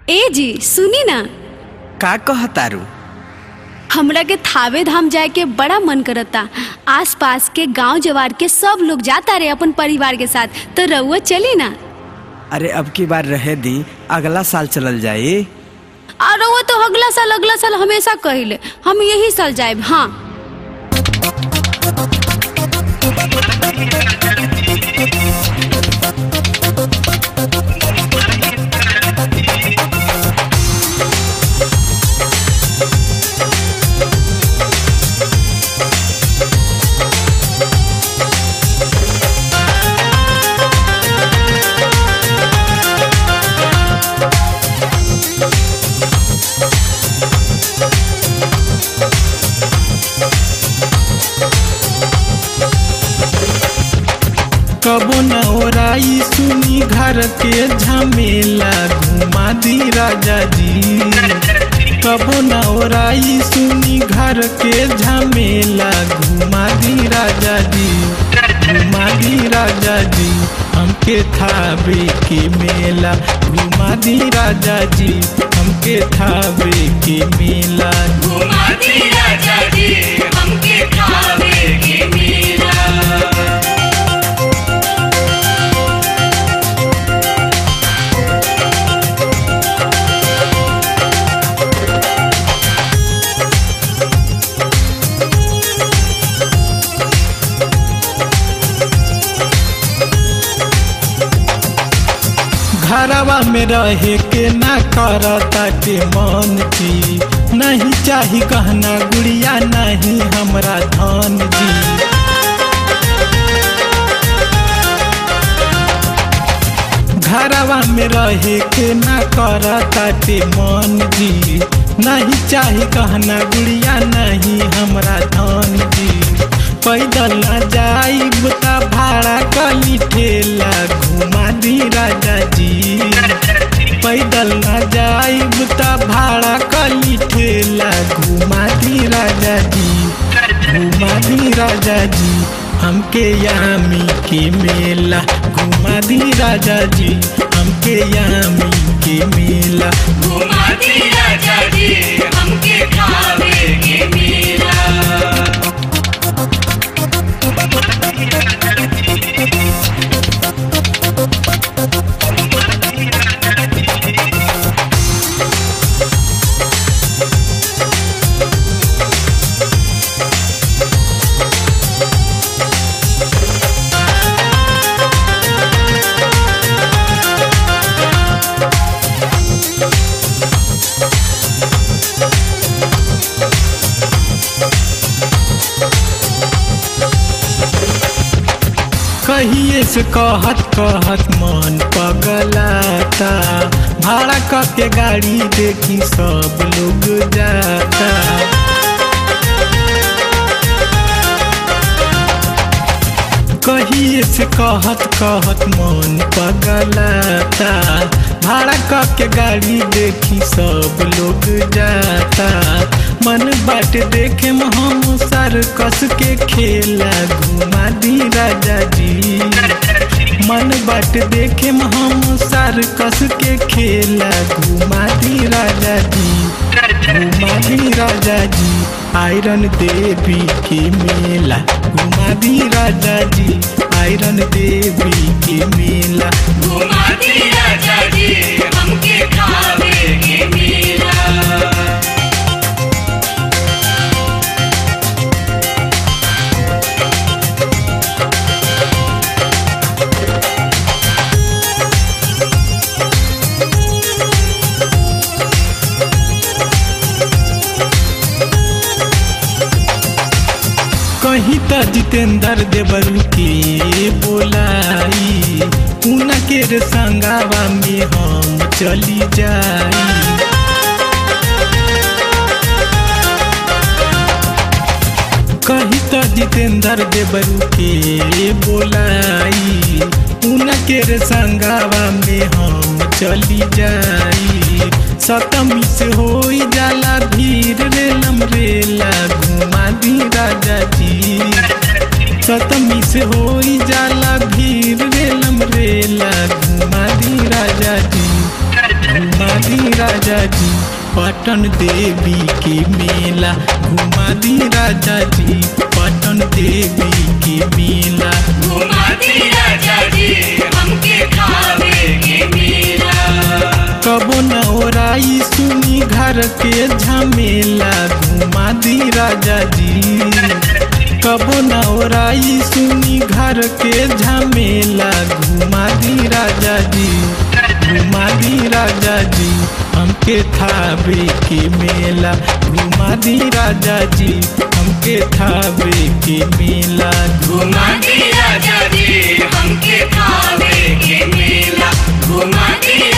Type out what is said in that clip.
ए जी सुनी ना का कहतारू हमरा के थावे धाम जाए के बड़ा मन करता आस पास के गांव जवार के सब लोग जाता रहे अपन परिवार के साथ तो रउआ चली ना अरे अब की बार रहे दी अगला साल चलल जाई और रउआ तो अगला साल अगला साल हमेशा कहिले हम यही साल जाए हाँ कबो न ओराई सुनी घर के झमेला घुमा दी राजा जी कबो न ओराई सुनी घर के झमेला घुमा दी राजा जी घुमा दी राजा जी हमके थावे के मेला घुमा दी राजा जी हमके थावे के मेला घरवा में रहे के ना करता के मन जी नहीं चाही कहना गुड़िया नहीं हमरा धन जी घरवा में रहे के ना करता के मन जी नहीं चाही कहना गुड़िया नहीं हमरा धन जी पैदल न जाइब त भाड़ा कली ठेला घुमा दी राजा जी पैदल न जाइब त भाड़ा कली ठेला घुमा दी राजा जी घुमा दी राजा जी हमके यामी के मेला घुमा दी राजा जी हमके यामी के मेला कहिए से कहत कहत मन पगलाता भाड़ा क के गाड़ी देखी सब लोग जाता कहिए से कहत कहत मन पगलाता भाड़ा क के गाड़ी देखी सब लोग जाता मन बाट देखे में हम सर कस के खेला घुमा दी राजा जी मन बाट देखे में हम सर कस के खेला घुमा दी राजा जी घुमा दी राजा जी आयरन देवी के मेला घुमा दी राजा जी आयरन देवी के मेला कहीं त जितेंद्र देवरू के बोलाई उनके रे संगावा में हम चली जाई कहीं त जितेंद्र देवरू के बोलाई उनके रे संगावा में हम चली जाई सतमी से होई जाला भीड़ रेलम रेला घुमा दी राजा जी सतमी से होई जाला भीड़ रेलम रेला घुमा दी राजा जी घुमा दी राजा जी पटन देवी के मेला घुमा दी राजा जी पटन देवी के मेला घुमाती राजा जी हमके खावे के मेला कबो न ओराई सुनी घर के झमेला घुमा दी राजा जी कबो न ओराई सुनी घर के झमेला घुमा दी राजा जी घुमा दी राजा जी हमके थावे के मेला घुमा दी राजा जी हमके थावे के मेला घुमाती राजा जी हमके खावे के मेला घुमाती